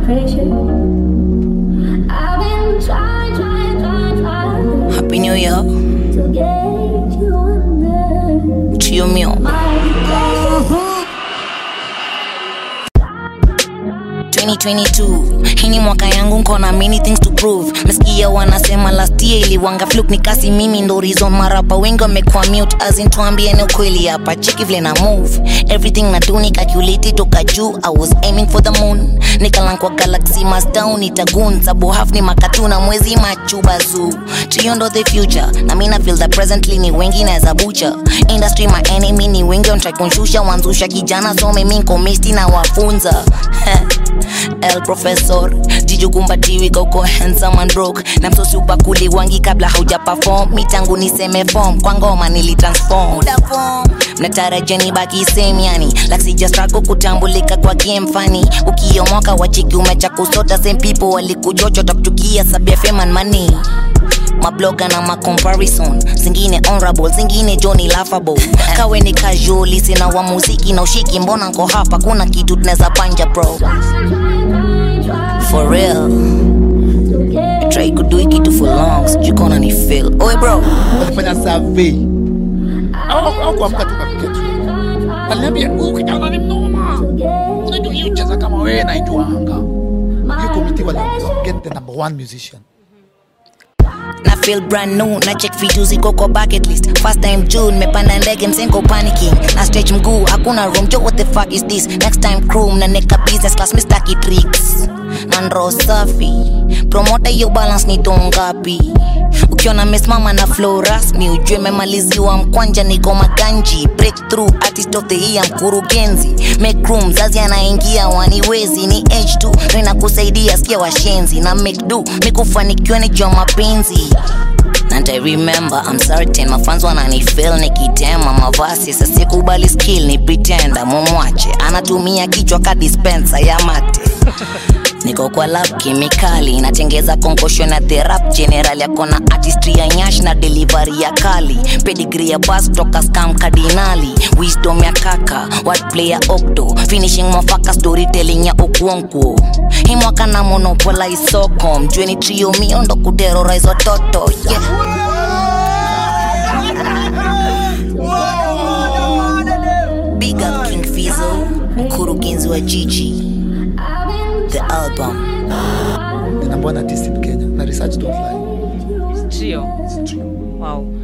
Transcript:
pressure. I've been trying, trying, trying, trying Happy New Year, to get you under trio mio. my 2022 hii ni mwaka yangu nkona many things to prove mesikia wanasema last year iliwanga fluk nikasi mimi ndo reason marapa wengi wamekuwa mute azin tuambieni ukweli hapa cheki vile na move everything na do ni calculate toka juu i was aiming for the moon nikalankwa galaxy mastown itagun sabu half ni makatuna mwezi machuba zoo trio ndo the future na mina feel that presently ni wengi naeza bucha industry my enemy ni wengi on try kunshusha wanzusha kijana so mimi nko misti na wafunza El Professor jijukumbatiwi kauko handsome and broke na msosi upakuli wangi kabla hauja perform mitangu niseme form kwa ngoma nilitransform mnatarajeni baki same yani like sija struggle kutambulika kwa game fani ukiomoka wachiki umecha kusota same people walikuchocho takuchukia sabia fame and money mabloga na macomparison zingine honorable zingine joni laughable kawe ni casual sina wa muziki na ushiki mbona nko hapa kuna kitu tunaweza panja bro for real try kudui kitu for long sijui kona ni feel oe bro walifanya survey au au kuamka tu kapiga tu aliniambia huyu kijana ni mnoma unajua hiyo cheza kama wewe na ijuanga hiyo committee waliambiwa get the number one musician na feel brand new na check vitu ziko kwa bucket list first time june mepanda ndege msenko panicking na stretch mguu hakuna room jo what the fuck is this next time crew na neka business class mistaki tricks na ndro safi promota hiyo balance ni tongapi ukiona mesimama na flow rasmi ujue memaliziwa mkwanja niko maganji breakthrough artist of the year mkurugenzi make room mzazi anaingia waniwezi ni h2 ndo inakusaidia sikia washenzi na make do mikufanikiwa ni jua mapenzi and I remember I'm certain mafans wananifeel nikitema mavasi sasikubali skill ni pretenda mumwache anatumia kichwa ka dispenser ya mate niko kwa lab kemikali natengeza konkosho na therap general yako na artistry ya nyash na delivery ya kali pedigree ya bas toka scam kardinali wisdom ya kaka wordplay ya okto finishing mwafaka storytelling ya okuonkuo hii mwaka na monopolize soko mjue ni trio mio ndo kuterrorize watoto yeah. Big up King Fizo, mkurugenzi wa Gigi, the album. the number one artist in Kenya na research don't lie Trio. Wow.